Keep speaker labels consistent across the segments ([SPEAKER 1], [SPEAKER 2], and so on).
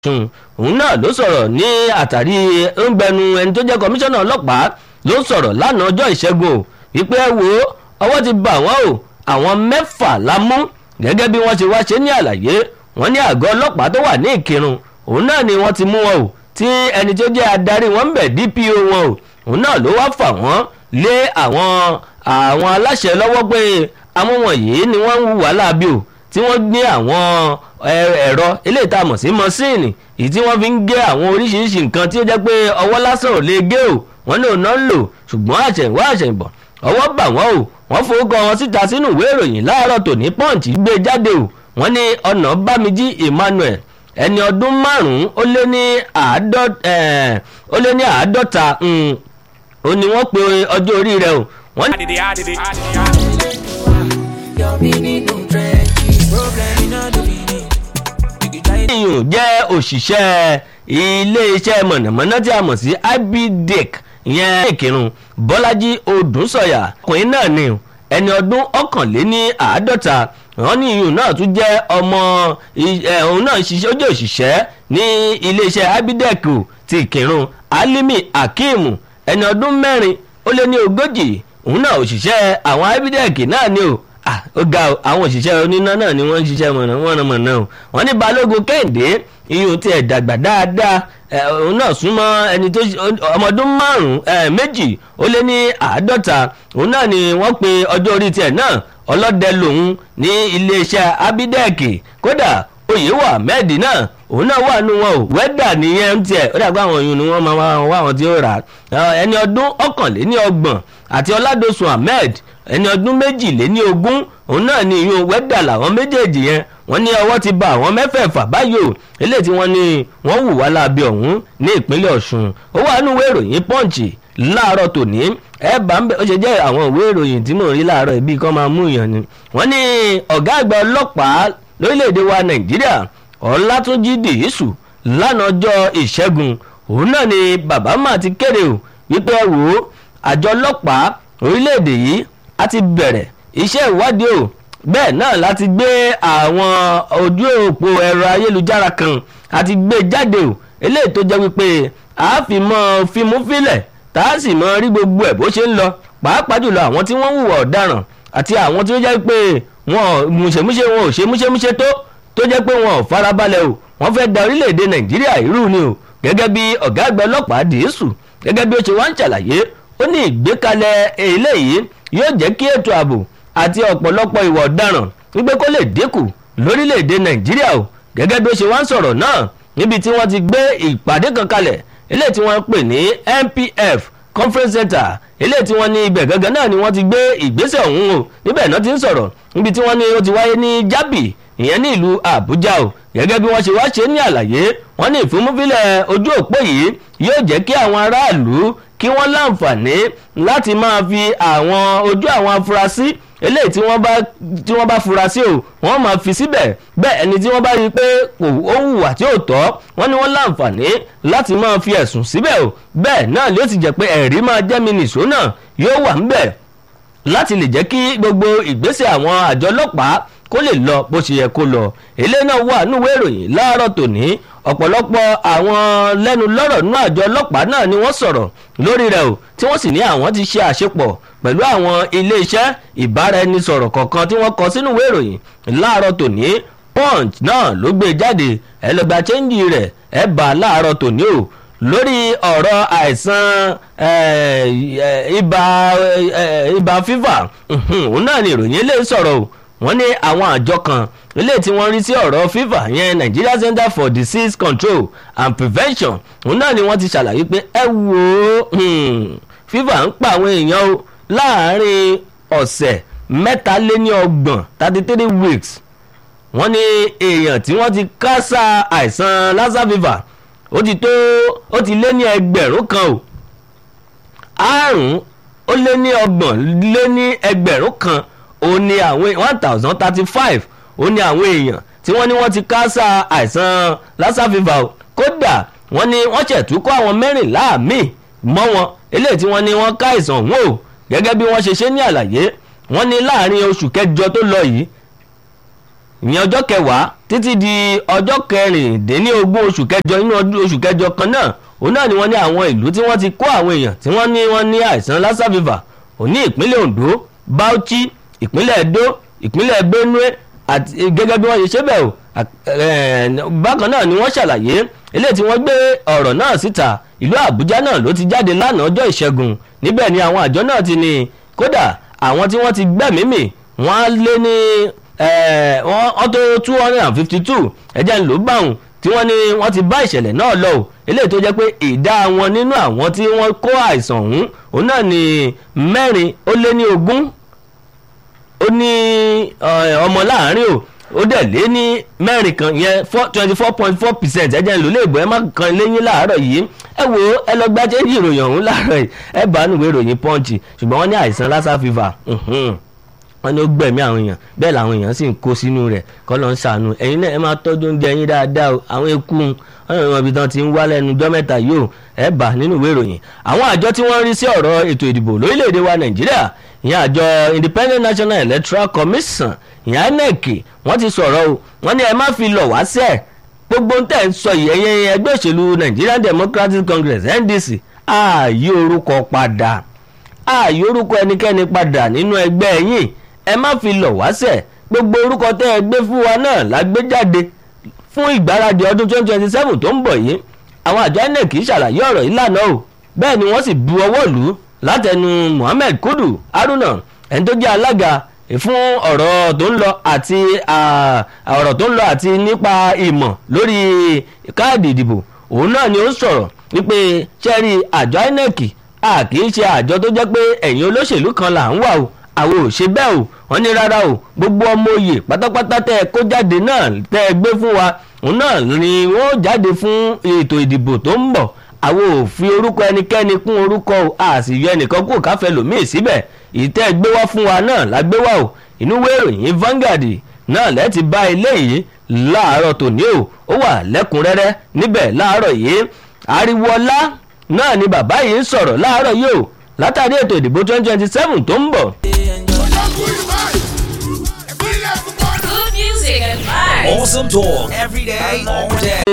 [SPEAKER 1] ọ̀ṣun òun náà ló sọ̀rọ̀ ní àtàrí ńgbẹnu ẹni tó jẹ́ kọmíṣánná ọlọ́pàá ló sọ̀rọ̀ lánàá ọjọ́ ìṣẹ́gun o wípé ẹ wo ọwọ́ ti bà wọ́n o àwọn mẹ́fà la mú gẹ́gẹ́ bí wọ́n ṣe wá ṣe ní àlàyé wọ́n ní àgọ́ ọlọ́pàá tó wà ní ìkírun òun náà ni wọ́n ti mú wọn o tí ẹni tó jẹ́ adarí wọn ń bẹ̀ DPO wọn o òun náà ló wá fà wọ́n lé àwọn àwọn aláṣẹ lọ́wọ́ pé àwọn wọ̀nyí ni wọ́n ń hùwà láabi o tí wọ́n gbé àwọn ẹ̀rọ eléyìí tá a mọ̀ sí mọ́síìnì èyí tí wọ́n fi ń gé àwọn oríṣiríṣi nǹkan tí ó jẹ́ pé ọwọ́ lásán ò lè gé o wọ́n ní òun náà ń lò ṣùgbọ́n àṣẹ̀wá àṣẹ̀bọ̀ ọwọ́ bà wọ́n o wọ́n forúkọ wọn síta sínú ìwé ìròyìn láàárọ̀ tòní punch gbé jáde o wọ́n ní ọ̀nà bámijí Emmanuel ẹni ọdún márùn-ún ó lé ní àádọ́ta ó ní wọ́n pe ọjọ́ orí rẹ̀ o wọ́n ní. ìyún jẹ́ òṣìṣẹ́ ilé-iṣẹ́ mọ̀nàmọ́ná tí a mọ̀ sí ibdec ìyẹn ìkírun bọ́lájí odùnsọ̀yà ọkùnrin náà ni ẹni ọdún ọ̀kànléní àádọ́ta wọ́n ní ìyún náà tún jẹ́ ọmọ òun náà ṣiṣẹ́ ó jẹ́ òṣìṣẹ́ ní ilé-iṣẹ́ ibdec ti ìkírun alimi akeem ẹni ọdún mẹ́rin ó lé ní ogójì òun náà òṣìṣẹ́ àwọn ibdec náà ni o ó ga àwọn òṣìṣẹ́ oníná náà ni wọ́n ń ṣiṣẹ́ mọ̀nàmọ́ná o wọ́n ní balógun kẹ́hìndé iyùn tiẹ̀ dàgbà dáadáa òun náà súnmọ́ ẹni tó ọmọdún márùn-ún méjì ó lé ní àádọ́ta òun náà ni wọ́n pe ọjọ́ orí tiẹ̀ náà ọlọ́dẹ lòun ní iléeṣẹ́ abidẹ́ẹ̀kì kódà oyèwọ̀ ahmed náà òun náà wà nù wọn o wẹ́dà nìyẹn tiẹ̀ ó dàgbà àwọn oyún ni wọ́n máa wá àwọn tí ó rà ẹni ọdún ọ̀kànléní ọgbọ̀n àti ọládọ̀sùn ahmed ẹni ọdún méjìléní ogún òun náà ni ìyún wẹ́dà làwọn méjèèjì yẹn wọ́n ní ọwọ́ ti ba àwọn mẹ́fẹ̀ẹ̀fà báyìí o eléyìí tí wọ́n ní wọ́n hù wá láabi ọ̀hún ní ìpínlẹ̀ ọ̀ṣun ó wà nínú ìwé ìròyìn pọ́ǹchì láàárọ̀ tòní ẹ bá ń bẹ ó ṣe jẹ́ àwọn ìwé ìròyìn tí mò ń rí láàárọ̀ ibi kan máa mú ìyàn ni wọ́n ní ọ̀gá àgbà ọlọ́pàá lórílẹ̀‐èdè wa nàìjíríà ọlátúnjì dìísù lánàá ọjọ́ ìṣẹ́gun òun náà ni bàbá máa ti kéde o wípé ẹ wò ó àjọ ọlọ́pàá orílẹ̀‐èdè yìí á ti bẹ̀rẹ̀ iṣẹ́ ìwádìí o bẹ́ẹ̀ náà láti gbé àwọn ojú òpó ẹ̀rọ ayélujára kan àti gbé jáde o eléyìí tó jẹ́ wípé a fi mọ́ fímú fílẹ̀ tá a sì mọ́ rí gbogbo ẹ̀ bó ṣe ń lọ pàápàá jùlọ àwọn tí wọ́n ń hùwà ọ̀daràn àti àwọn tí ó jẹ́ pé wọn múṣemúṣe wọn ò ṣe múṣemúṣe tó tó jẹ́ pé wọn ò farabalẹ̀ o wọ́n fẹ́ da orílẹ̀-èdè nàìjíríà irú ni o gẹ́gẹ́ bí ọ̀gá àgbà ọlọ́pàá dìísù gẹ́gẹ́ bí ó ṣe wá ń ṣàlàyé ó ní ìgbékalẹ̀ eléyìí yóò jẹ́ kí ètò ààbò àti ọ̀pọ̀lọpọ̀ ìwà ọ̀daràn wípé kó lè dínkù lórílẹ̀‐èdè nàìjíríà o gẹ́gẹ́ bí ó ṣe wá ń sọ̀rọ̀ náà níbi tí wọ́n ti gbé ìpàdé kan kalẹ̀ eléyìí tí wọ́n pè ní NPF conference center eléyìí tí wọ́n ní ibẹ̀ gangan náà ni wọ́n ti gbé ìgbésẹ̀ ọ̀hún o níbẹ̀ náà ti ń sọ̀rọ̀ níbi tí wọ́n ní ó ti wáyé ní jábì ìyẹn ní ìlú àbújá o gẹ́gẹ́ bí wọ́n ṣe wá ṣe ní àlàyé wọ́n ní ìfúnmúfilẹ̀ ojú òpó yìí yóò jẹ́ kí àwọn aráàlú kí wọ́n láǹfààní láti máa fi àwọn ojú àwọn afurasí eléyìí tí wọ́n bá tí wọ́n bá fura sí o wọ́n máa fi síbẹ̀ bẹ́ẹ̀ ẹni tí wọ́n bá rí i pé kò ó hùwà tí ò tọ́ wọ́n ní wọ́n láǹfààní láti máa fi ẹ̀sùn síbẹ̀ o bẹ́ẹ̀ náà ló ti jẹ́ pé ẹ̀rí máa jẹ́ mi nìṣó náà yóò wà ńbẹ̀ láti lè jẹ́ kí gbogbo ìgbésẹ̀ àwọn àjọ ọlọ́pàá kó lè lọ bó ṣe yẹ kó lọ eléyìí náà wà núwèé ìròyìn láàárọ̀ tòní ọ̀pọ̀lọpọ̀ àwọn lẹ́nu lọ́rọ̀ nínú àjọ ọlọ́pàá náà ni wọ́n sọ̀rọ̀ lórí rẹ̀ o tí wọ́n sì ní àwọn ti ṣe àṣepọ̀ pẹ̀lú àwọn iléeṣẹ́ ìbáraẹnisọ̀rọ̀ kọ̀ọ̀kan tí wọ́n kọ sínú ìwé ìròyìn láàárọ̀ tòní punch náà ló gbé jáde ẹlẹgbà chẹ́ńjì rẹ̀ ẹ bá láàárọ̀ tòní o lórí ọ̀rọ̀ àìsàn ibà ibà fífà òun náà ni ìròyìn eléyìí sọ̀rọ̀ o wọ́n ní àwọn àjọ kan ilé tí wọ́n rí sí ọ̀rọ̀ fífà yẹn Nigeria Center for Disease Control and Prevention òun náà ni wọ́n ti ṣàlàyé pé ẹ wò ó fífà ń pa àwọn èèyàn o láàárín ọ̀sẹ̀ mẹ́taléníọgbọ̀n thirty three weeks wọ́n ní èèyàn tí wọ́n ti kásá àìsàn lassa fever ó ti tó ó ti lé ní ẹgbẹ̀rún kan o àrùn ó lé ní ọgbọ̀n lé ní ẹgbẹ̀rún kan ó ní àwọn one thousand thirty five ó ní àwọn èèyàn tí wọ́n ní wọ́n ti kásá àìsàn lassa fever o kódà wọ́n ní wọ́n ṣẹ̀tú kó àwọn mẹ́rìnlá míì mọ́ wọn eléyìí tí wọ́n ní wọ́n ká àìsàn ọ̀hún o gẹ́gẹ́ bí wọ́n ṣe ṣe ní àlàyé wọ́n ní láàrin oṣù kẹjọ tó lọ yìí ìyẹn ọjọ́ kẹwàá títí di ọjọ́ kẹrìndínlógún oṣù kẹjọ inú oṣù kẹjọ kan náà òun náà ni wọ́n ní àwọn ìlú tí wọ́n ti kó àwọn èèyàn tí wọ́n ní wọ́n ní àìsàn lassa fever òní ìpínlẹ̀ Ondo Bauchi ìpínlẹ̀ Edo ìpínlẹ̀ Benue àti gẹ́gẹ́ bí wọ́n ṣe ṣe bẹ́ẹ̀ o bákan náà ni wọ́n ṣàlàyé eléyìí tí wọ́n gbé ọ̀rọ̀ náà síta ìlú Àbújá náà ló ti jáde lánàá ọjọ́ ìṣẹ́gun níbẹ̀ ni àwọn àjọ náà ti ní kódà àwọn tí wọ́n ti gbẹ̀mí mì wọ́n á lé ní wọ́n tó two hundred and fifty two ẹ̀jẹ̀ ń lò báwọn tí wọ́n ní wọ́n ti bá ìṣẹ̀lẹ̀ náà lọ o eléyìí tó jẹ́ pé ìdá wọn nínú àwọn tí wọ́n kó àìsàn ọ̀hún òun náà ní mẹ́rin ó lé ní ogún ó ní ọmọ láàárín o ó dẹ̀ lé ní mẹ́rin kan yẹn twenty four point four percent ẹ̀jẹ̀ ń lò léèbó ẹ má kan léyìn láàárọ̀ yìí ẹ wo ẹ lọ gbájẹ́ ní ìròyìn ọ̀hún láàárọ̀ yìí ẹ bá nùwé ìròyìn pọ́ǹchì ṣùgbọ́n wọ́n ní àìsàn lassa fever wọ́n ní ó gbẹ̀mí àwọn èèyàn bẹ́ẹ̀ làwọn èèyàn sì ń kó sínú rẹ̀ kọ́ ló ń ṣàánú ẹ̀yin náà ẹ máa tọ́jú oúnjẹ yín dáadáa o àwọn eku ọ̀nà ìwọ̀n ibi tán ti ń wá lẹ́nu ọjọ́ mẹ́ta yìí o ẹ bá nínú ìwé ìròyìn àwọn àjọ tí wọ́n rí sí ọ̀rọ̀ ètò ìdìbò lórílẹ̀‐èdè wa nàìjíríà ìyẹn àjọ Independent National Electoral Commission ìyẹn INEC wọ́n ti sọ̀rọ̀ o wọ́n ní ẹ má fi lọ̀ wá sẹ́ẹ̀ gbogbo ń tẹ̀ ń sọ yìí ẹ̀yẹ ẹgbẹ́ òṣèlú Nigerian Democratic Congress NDC ààyè orúkọ padà ààyè orúkọ ẹnikẹ́ni padà nínú ẹgbẹ́ yìí ẹ má fi lọ̀ wá sẹ̀ gbogbo orúkọ tẹ́ ẹ gbé fún wa náà la gbé jáde fún ìgbáradì ọdún 2027 tó ń bọ̀ yìí àwọn àjọ INEC ṣàlàyé ọ̀rọ̀ yìí lánàá o bẹ́ẹ̀ ni wọ́n sì bu ọwọ́ lù ú látẹnu Mohammed Kudu Haruna ẹni tó jẹ́ alága fún ọ̀rọ̀ tó ń lọ àti ọ̀rọ̀ tó ń lọ àti nípa ìmọ̀ lórí káàdì ìdìbò òun náà ni ó ń sọ̀rọ̀ wípé ṣẹ́rí àjọ INEC a kì í ṣe àjọ tó jẹ́ pé ẹ̀yin olóṣèlú kan là ń wà o àwọn ò ṣe bẹ́ẹ̀ o wọ́n ní rárá o gbogbo ọmọ oyè pátápátá tẹ́ ẹ kó jáde náà tẹ́ ẹ gbé fún wa òun náà ni wọ́n jáde fún ètò ìdìbò tó ń bọ̀ àwọn ò fi orúkọ ẹnikẹ́ni kún orúkọ o a sì yọ ẹnìkan kó káfẹ́ lòmíì síbẹ̀ ìtẹ́ gbé wá fún wa náà la gbé wá o inú ìwé ìròyìn Vanguard náà lẹ́ẹ̀tì bá eléyìí láàárọ̀ tòní o ó wà lẹ́kùnrẹ́rẹ́ níbẹ̀ láàárọ̀ yìí ariwo ọlá náà ni bàbá yìí ń sọ̀rọ̀ láàárọ̀ yìí o látàrí ètò ìdìbò twenty twenty seven tó ń bọ̀.
[SPEAKER 2] Good music and vibes.
[SPEAKER 3] Awesome talk every day, all day.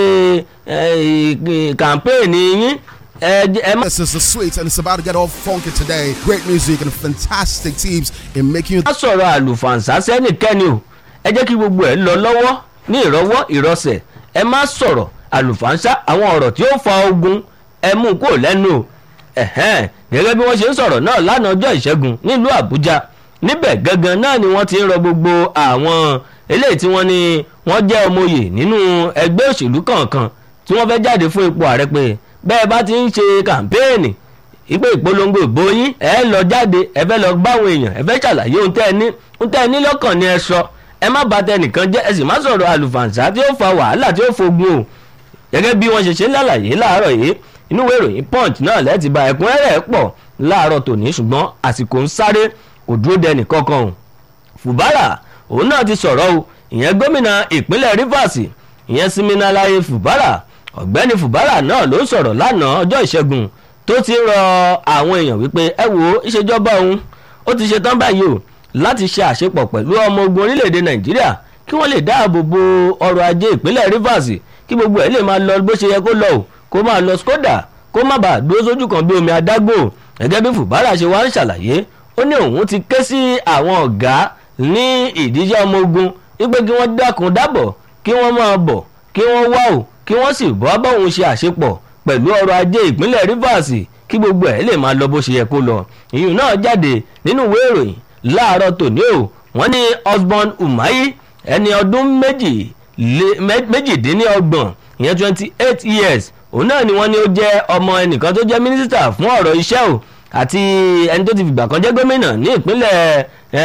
[SPEAKER 1] kàmpéènì yín ẹ ẹ má
[SPEAKER 4] This is the sweet, and it's about to get all funky today. Great music and fantastic teams in making you
[SPEAKER 1] má sọ̀rọ̀ àlùfànṣá sẹ́nìkẹ́ni o ẹ jẹ́ kí gbogbo ẹ̀ lọ lọ́wọ́ ní ìrọwọ́ ìrọsẹ̀ ẹ má sọ̀rọ̀ àlùfànṣá àwọn ọ̀rọ̀ tí ó fa ogun ẹ mú kó lẹ́nu o ẹ̀hẹ́n gẹ́gẹ́ bí wọ́n ṣe ń sọ̀rọ̀ náà lánàá ọjọ́ ìṣẹ́gun nílùú àbújá níbẹ̀ gangan náà ni wọ́n ti ń rọ gbogbo àwọn eléyìí tí wọ́n ní wọ́n jẹ́ ọmọye nínú ẹgbẹ́ òṣèlú kọ̀ọ̀kan tí wọ́n fẹ́ jáde fún ipò ààrẹ pé bẹ́ẹ̀ bá ti ń ṣe kàmpéènì ìpè ìpolongo ìbò yín ẹ lọ jáde ẹ fẹ́ lọ báwọn èèyàn ẹ fẹ́ ṣàlàyé ohun tẹ́ ẹ ní ohun tẹ́ ẹ ní lọ́kàn ni ẹ sọ ẹ má bà tẹnìkan jẹ́ ẹ sì má sọ̀rọ̀ àlùfàǹsá tí ó fa wàhálà tí ó fogun o gẹ́gẹ́ bí wọ́n ṣe ṣe lálàyé láàárọ̀ yìí inú ìwé ìròyìn punch náà lẹ́ẹ̀tì bá ẹ̀kúnrẹ́rẹ́ pọ̀ láàárọ̀ tòní ṣùgbọ́n àsìkò ń sáré kò dúró dẹnì kankan o fùbárà òun náà ti sọ̀rọ̀ o ìyẹn gómìnà ìpínlẹ̀ rivers ìyẹn siminalaye fùbárà ọ̀gbẹ́ni fùbárà náà ló sọ̀rọ̀ lánàá ọjọ́ ìṣẹ́gun tó ti ń rọ àwọn èèyàn wípé ẹ wo ìṣèjọba òun ó ti ṣe tán báyìí o láti ṣe àṣepọ̀ pẹ̀lú ọmọ ogun orílẹ̀-èdè nàìjíríà kí wọ́n lè dáàbò bo ọrọ̀ ajé ìpínlẹ̀ rivers kí gbogbo ẹ̀ lè máa lọ bó ṣe yẹ kó lọ o kó máa lọ skoda kó má bàa dúró sójú kan bí omi adágbò gẹ́gẹ́ bí fùbárà ṣe wá ń ṣàlàyé ó ní òun ti ké sí àwọn ọ̀gá ní ìdíje ọmọ ogun wípé kí wọ́n dákun dábọ̀ kí wọ́n máa bọ̀ kí wọ́n wá o kí wọ́n sì bọ́ báwọn ṣe àṣepọ̀ pẹ̀lú ọrọ̀ ajé ìpínlẹ̀ rivers kí gbogbo ẹ̀ lè máa lọ bó ṣe yẹ kó lọ ìyún náà jáde nínú ìwé ìròyìn láàárọ̀ tòní o wọ́n ní osborn umahi ẹni ọdún méjì méjìdínlọ́gbọ̀n ìyẹn twenty eight years òun náà ni wọ́n ní ó jẹ́ ọmọ ẹnìkan tó jẹ́ mínísítà fún ọ̀rọ̀ iṣẹ́ o àti ẹni tó ti fìgbà kan jẹ́ gómìnà ní ìpínlẹ̀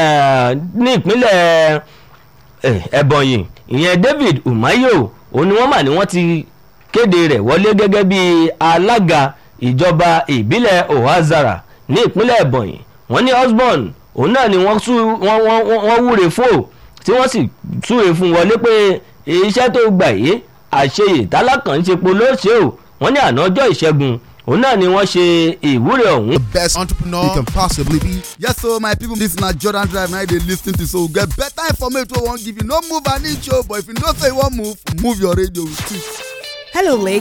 [SPEAKER 1] ní ìpínlẹ̀ ẹ̀bọ̀nyì ìyẹn david umayo òun ni wọ́n mà ní wọ́n ti kéde rẹ̀ wọlé gẹ́gẹ́ bí alága ìjọba ìbílẹ̀ ohazara ní ìpínlẹ̀ ẹ̀bọ̀nyì wọ́n ní osborn òun náà ni wọ́n wúre fún o tí wọ́n sì súre fún wọlé pé iṣẹ́ tó gbà yìí àṣeyè tálákàn ń ṣe polóṣè o wọ́n ní àná ọjọ́ ìṣẹ́gun òun náà ni wọ́n ṣe ìwúre ọ̀hún
[SPEAKER 4] The best entrepreneur you can possibly be. Yes, so my people, this na Jordan Drive now they lis ten to so get better information wey we wan give you. No move an inch o, but if you know say you wan move, move your radio too.
[SPEAKER 5] Hello, Lagos.